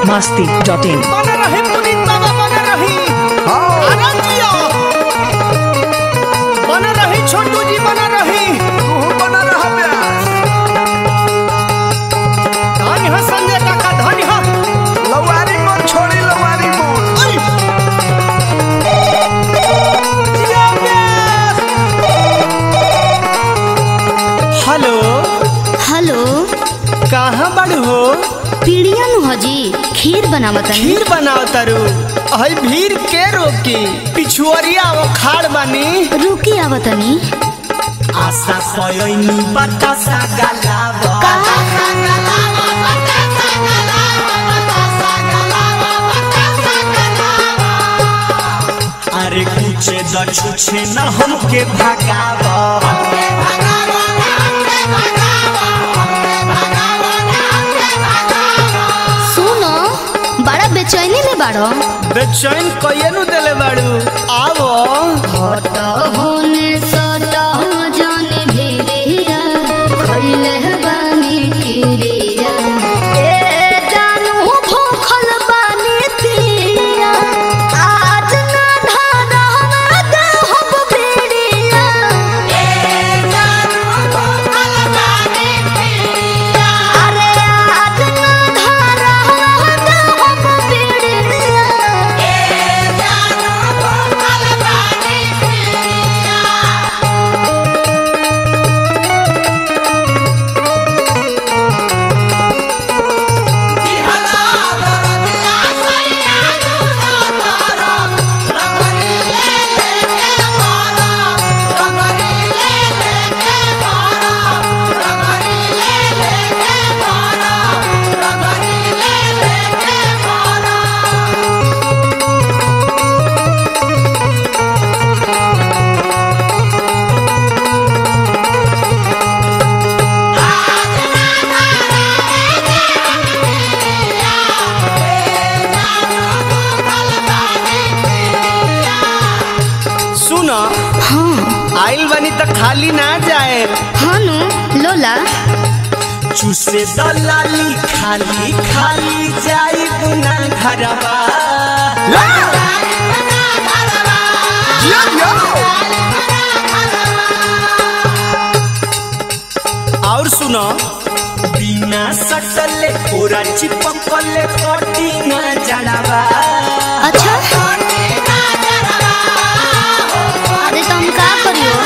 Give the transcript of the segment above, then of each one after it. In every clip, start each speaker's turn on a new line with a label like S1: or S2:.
S1: Masti dot in
S2: बना रही पुनीत बाबा बना रही आनंद जियो बना रही छोटू जी बना रही धनी हो संजय काका धनी हो अरे! जियो प्यास! हेलो
S3: हेलो
S2: कहाँ बड़ हो
S3: पीड़िया नु हजी खीर बनावतनी
S2: खीर बनाओ तारू हई भीड़ के रोकी पिछुअरिया वो खाड़ बानी
S3: रुकी आवतनी
S2: आशा पयोनी बतासा गलावा अरे कुछे द छुछे न हमके भगावा
S3: सुनो बड़ा बेचैनी में बाड़ो
S2: बेचैन कइए नु देले बाड़ू आवो
S3: होने सटा जाने भेड़िया खइले बानी किरिया ए जानू भूखल बानी पिया आज ना धारा हम देहब भेड़िया ए जानू भूखल बानी पिया अरे आज ना धारा हम देहब भेड़िया ए जानू भूखल बानी पिया
S2: सुनो
S3: हाँ
S2: आइल बनी त खाली ना जाए
S3: हानु लोला
S2: चूसे दलाली खाली खाली जाई बुना घरवा और सुनो बिना सटले पूरा चिपकले कटी ना जड़वा
S3: अच्छा अरे तुम का करियो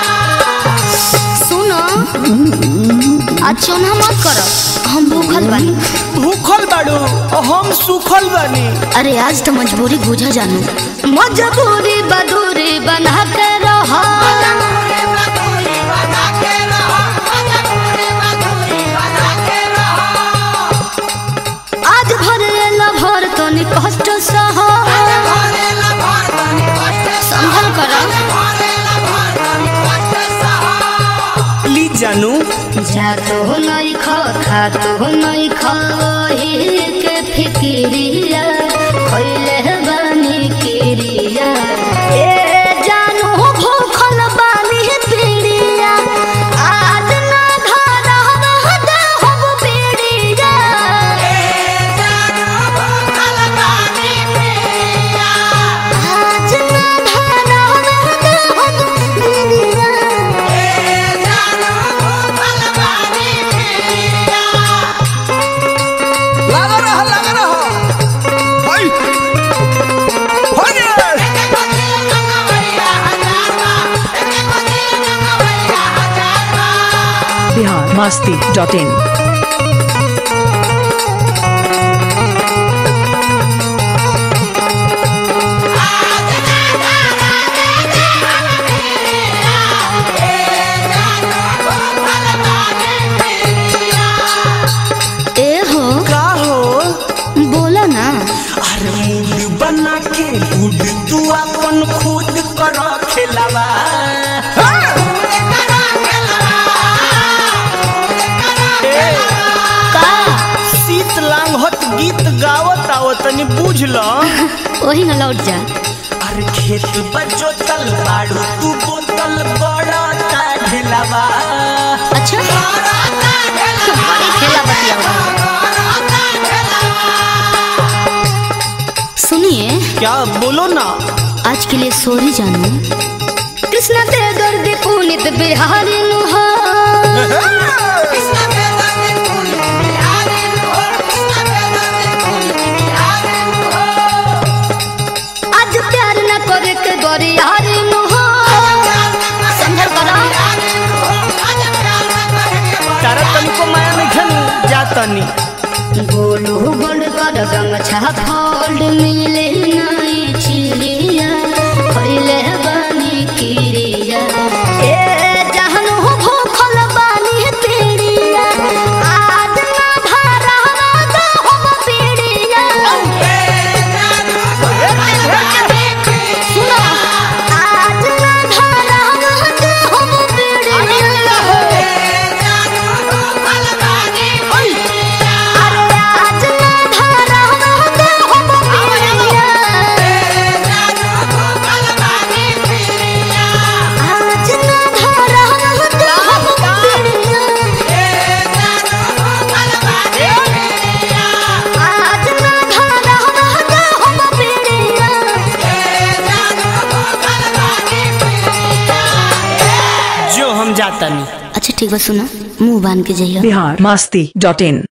S3: सुनो आज चोना मत करो हम भूखल बानी
S2: भूखल बाड़ू हम सुखल बानी
S3: अरे आज तो मजबूरी बुझा जानू मजबूरी बदूरी बना के रहो आज भर ला भर तो नि कष्ट सहो संभल करो
S2: ली जानू
S3: जा तो नहीं खा खा तो नहीं खा के फिकिरिया खइले बानी किरिया ए जानू भूखल बानी पीड़िया आज ना धारा हम देहब पीड़िया आज ना धारा हम देहब पीड़िया
S4: लगा रहा लगा रहा भाई भाई
S1: बिहार मस्ती डॉट इन
S3: ए हो
S2: का हो
S3: बोलो ना
S2: अरे मूड बना के गुड तू अपन खुद कर खेलावा ए,
S3: का
S2: शीत लांघत गीत गावत आवत तनी बुझ ल
S3: वही ना लौट जा
S2: अरे खेत बजो तल बाड़ू तू बोतल बड़ा ता ढेलावा
S3: अच्छा बड़ी खेला बतिया
S2: क्या बोलो ना
S3: आज के लिए सॉरी जानू कृष्णा ते दर्द पुनित बिहारी नुहा आज प्यार न करे के गोरियारी नुहा समझल करा
S2: तारा तनिको माया में घन जातनी
S3: गोलू गोल्ड कर गमछा फोल्ड मिले नहीं चिड़िया खइले बानी किरिया ए जहन हो भूखल बानी पीड़िया आज ना भरा दो हम पीड़िया सुनो आज ना भरा दो हम पीड़िया अरे आज ना धरा दे हम पीड़िया आज ना धरा दे हम पीड़िया आज ना धरा दे हम पीड़िया
S2: जो हम जातनी
S3: अच्छा ठीक बा सुना मुंह बांध के जाइए
S1: बिहार मस्ती डॉट इन